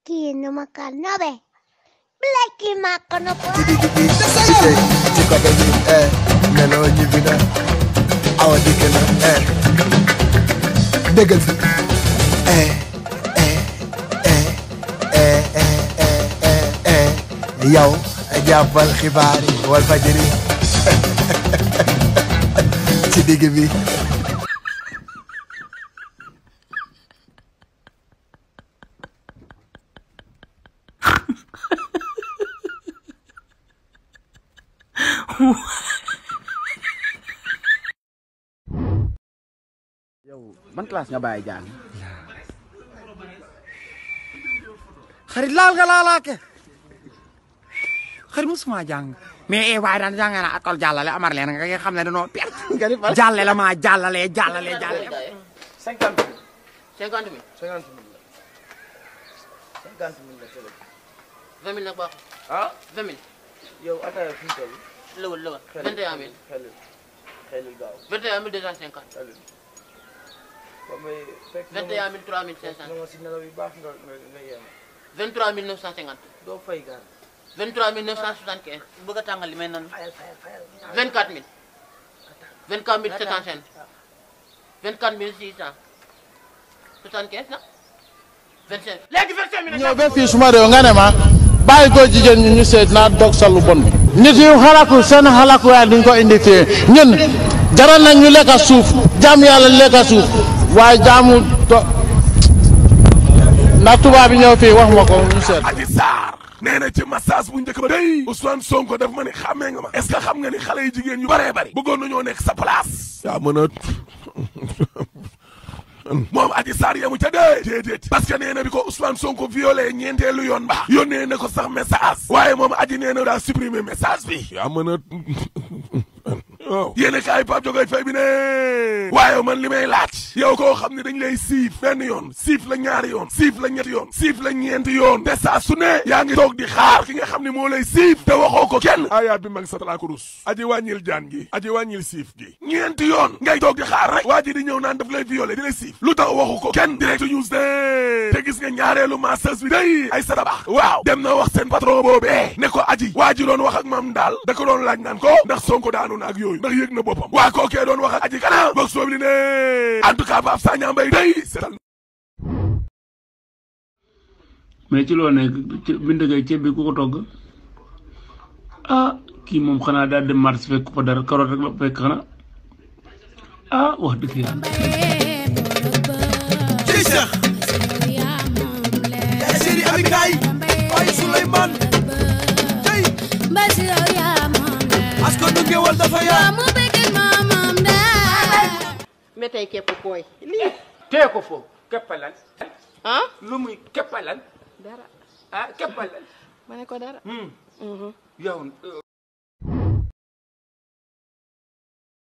Blackie numaka nobe. Blackie makonopo. ci digg bi ci tey ci côté bi eh meloo ñibbi na awa dikk na eh déggal fi eh eh eh eh eh eh eh yow jàppal xibaar yi wal fajiri ci digg bi yow ban classe nga bàyyi jàng xarit laal nga laalaake xarit musuma jàng mais eh waaye daan jàng na école jàllale amar leen nga xam ne dañoo perte jàlle la maa jàllale jàllale jàllale cinquante mille cinquante mille cinquante mille la cinquante mille la tële vingt mille nag baaxul ah vingt mille yow ataaya fi mu toll lëwal lëwal vingt et un mille xelil xelil gaaw vingt et un mille deux cent cinquante xelil ba may fekk vingt et un mille trois mille cinq cent nga ma si nelaw yu baax nga nga nga yem vingt trois mille neuf cent cinquante doo fay gaan vingt trois mille neuf cent soixante quinze bëgg a tàngal li may nan fayal fayal fayal vingt quatre mille vingt quatre mille sept cent cinq vingt quatre mille six cent soixante quinze na vingt cinq léegi vingt cinq mille ñëw ba fii suma réew nga ne ma bàyyi ko jigéen ñi ñu seet naa dog sa lu bon bi nit yi xalaku seen xalaku waaye duñ ko indi fii ñun jaral nañ ñu lekka suuf jaam yàlla lekka suuf waaye jaamu do ndax tubaab bi ñëw fii wax ma ko ñu seet Adji Sarr nee na ci massage bu njëkk ba day Ousmane Sonko daf ma ni xàmmee nga ma est-ce que xam nga ni xale yu jigéen yu bëree bëri bëggoon nañoo nekk sa place yaa mën a moom Adji Sarr yamu ca dee déedéet parce que nee na bi ko Ousmane Sonko violé ñeenteelu yoon ba yónnee na ko sax message waaye moom Adji nee na daa supprimer message bi yaa mën a waaw yéen kaay Pape Jogoy Faye bi ne waaye man li may laaj yow koo xam ne dañ lay siif benn yoon siif la ñaari yoon siif la ñetti yoon siif la ñeenti yoon te saa su ne yaa ngi toog di xaar ki nga xam ne moo lay siif te waxoo ko kenn ayaat bi mag sa talaa ko rus aji wàññil jaan gi aji wàññil siif gi ñeenti yoon ngay toog di xaar rek waa ji di ñëw naan daf lay violé di lay siif lu tax waxu ko kenn direct news de te gis nga ñaareelu masseuse bi day ay sadabax waaw dem na wax seen patron boobee ne ko aji waa ji doon wax ak mam daal da ko doon laaj naan ko ndax sonko daanu na ak yooyu ndax yëg na boppam waa kookee doon wax ak aji kana boog soob li ne en tout cas Pape Sagna Mbaye day seetal mais ci loo nekk bind ngay ceeb bi ku ko togg ah kii moom xanaa daal dem marché fekk fa dara karoot rek la fekk xanaa ah wax dëgg yàlla ci Cheikh yaay séri abi kaay waaye Souleymane tey askan du ngewal dafa yaa mais tey képp kooy lii tee ko foofu keppalan ah lu muy keppalan dara ah keppalan ma ne ko dara yow